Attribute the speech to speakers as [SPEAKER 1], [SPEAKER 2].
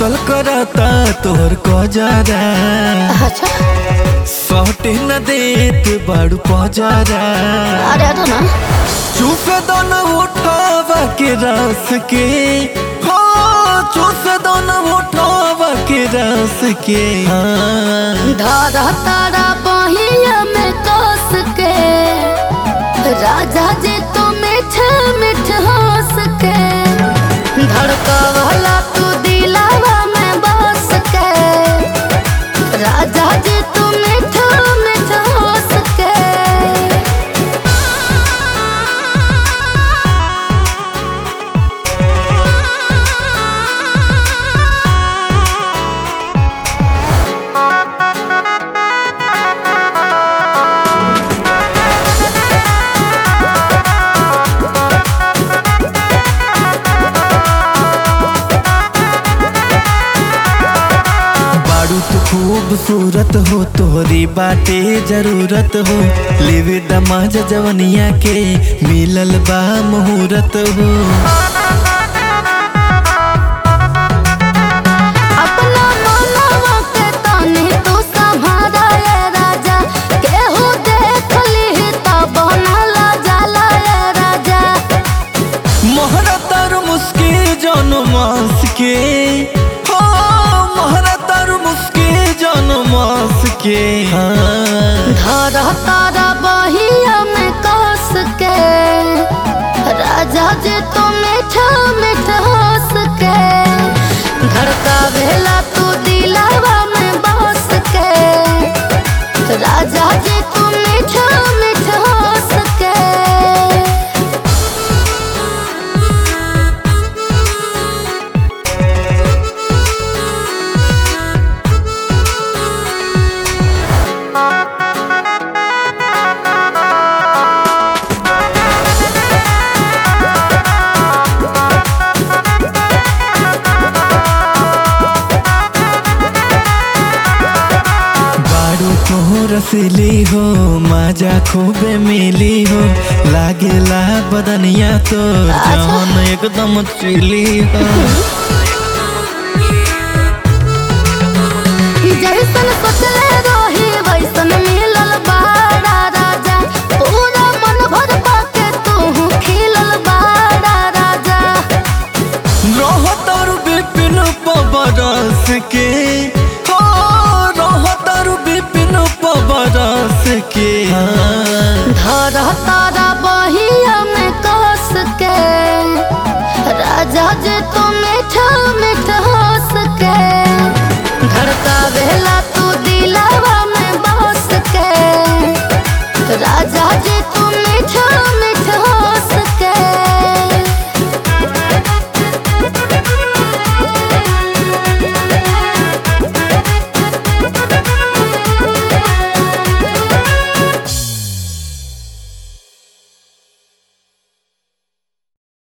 [SPEAKER 1] कतल करता तोहर कजरा
[SPEAKER 2] अच्छा
[SPEAKER 1] सटे न देत बाड़ू पजरा
[SPEAKER 2] अरे हटो ना
[SPEAKER 1] चूस दो न उठावा के रस के हो चूस दो न उठावा के रस के हाँ।
[SPEAKER 2] धारा तारा बहिया में कस के राजा जी तो मीठ मीठ हंस के धड़का वाला तू दिलावा में बस के राजा जी तू मीठ मीठ हंस के
[SPEAKER 1] बाड़ू तो खूबसूरत हो तोहरी बाटे जरूरत हो लेवे दमाज जवनिया के मिलल बा मुहूर्त हो
[SPEAKER 2] अपना मनवा के तनी तू संभारा ये राजा केहू देख ली त बनला जाला ये राजा
[SPEAKER 1] मोहरा तर मुस्के जन मास के हो मोहरा तर मुस्के जन मास के हाँ।
[SPEAKER 2] धर तारा बहिया में कस के राजा जी तू मीठ मीठ हंस के धड़का भेला तू दिलावा में बस के राजा जी तू मीठ मीठ हंस के
[SPEAKER 1] बाड़ू तो रसीली हो माजा खूबे मिली हो लागेला बदनिया तो जवन एकदम चिली हो
[SPEAKER 2] जैसन सोचले रही वैसन मिलल बाड़ा राजा पूरा मन भर पाके तू खिलल बाड़ा राजा
[SPEAKER 1] रहतर विपिन पबरस के हो रहतर विपिन पबरस के हाँ।
[SPEAKER 2] धर तारा